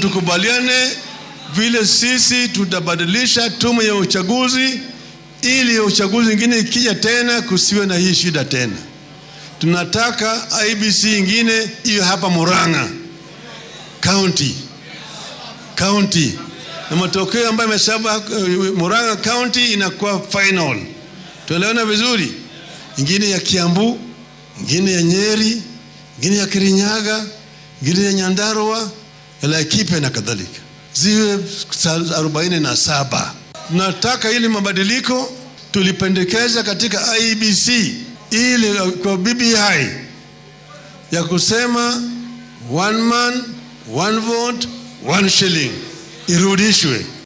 tukubaliane vile sisi tutabadilisha tume ya uchaguzi ili uchaguzi ingine ikija tena kusiwe na hii shida tena. Tunataka IBC ingine iwe hapa Murang'a county county, na matokeo ambayo imesaba Murang'a county inakuwa final. Tuelewana vizuri, ingine ya Kiambu, ingine ya Nyeri, ingine ya Kirinyaga, ingine ya Nyandarua, ya Laikipia na kadhalika, ziwe arobaini na saba. Tunataka ili mabadiliko tulipendekeza katika IEBC ili kwa BBI ya kusema one man one vote one shilling irudishwe.